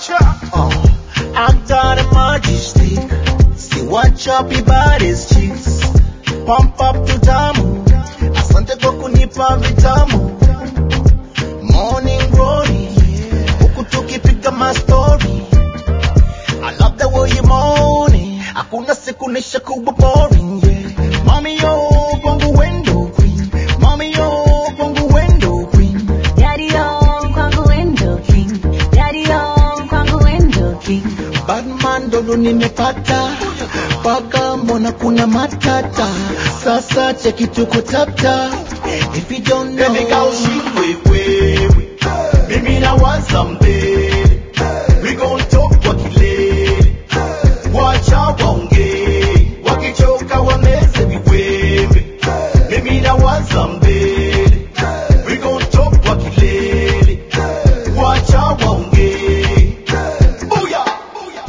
Uh, actor the majestic. See what choppy bodies cheeks. Pump up to tamu. Asante kwa kunipa vitamu. Morning glory. Huku tukipiga mastori. I love the way you moaning. Hakuna siku nisha kuwa boring, yeah. Mommy yo, kwangu window queen. Mommy yo, kwangu window queen. Daddy on kwangu window king. Daddy on kwangu window king. Batman ndo nimepata paka, mbona kuna matata? Sasa cheki tuko tapta, if you don't know Baby girl, shindwe wewe, mimi nawaza mbele, we gon talk kwa kilele, wacha waongee, wakichoka wameze viwembe, mimi nawaza mbele, we gon talk kwa kilele, wacha waongee, booyah,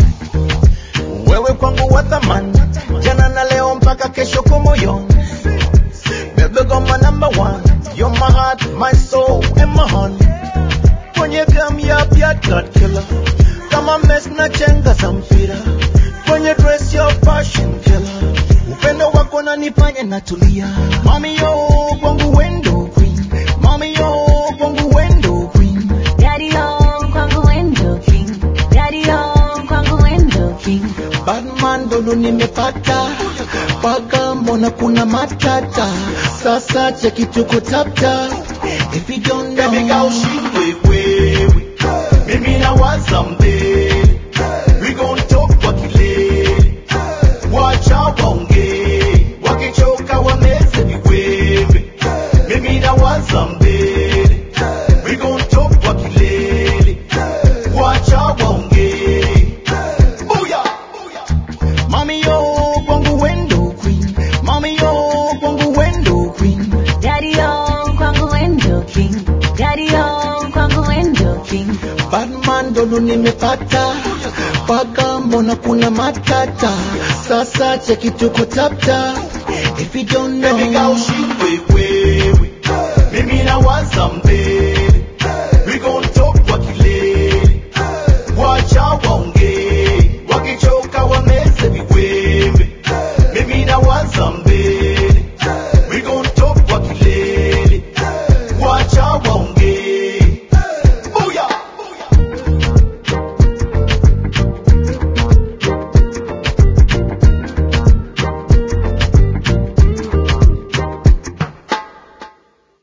wewe kwangu wa thamani, jana na leo mpaka kesho kwa moyo. Baby girl my number one, you're my heart, my soul and my honey. Kwenye gam ya blood clot killer, kama mess na chenga za mpira. Kwenye dress your fashion killer, upendo wako nanifanya natulia. Mami yo kwangu window queen, mami yo kwangu window queen. Daddy on kwangu window king. Daddy on kwangu window king. Batman ndo nimepata paka, mbona kuna matata? Sasa cheki tuko tapta, if you don't know baby girl, shindwe wewe, mimi nawaza mbele, we gon talk kwa kilele, wacha waongee, wakichoka wameze viwembe, mimi nawaza mbele, we gon talk kwa kilele, wacha waongee, booyah, Mami yo kwangu window queen, mami yo kwangu window queen. Daddy on kwangu window king. Daddy on kwangu window king. Batman ndo nimepata paka, mbona kuna matata? Sasa cheki tuko tapta, if you don't know baby girl, shindwe wewe, mimi nawaza mbele, we gon talk kwa kilele, wacha waongee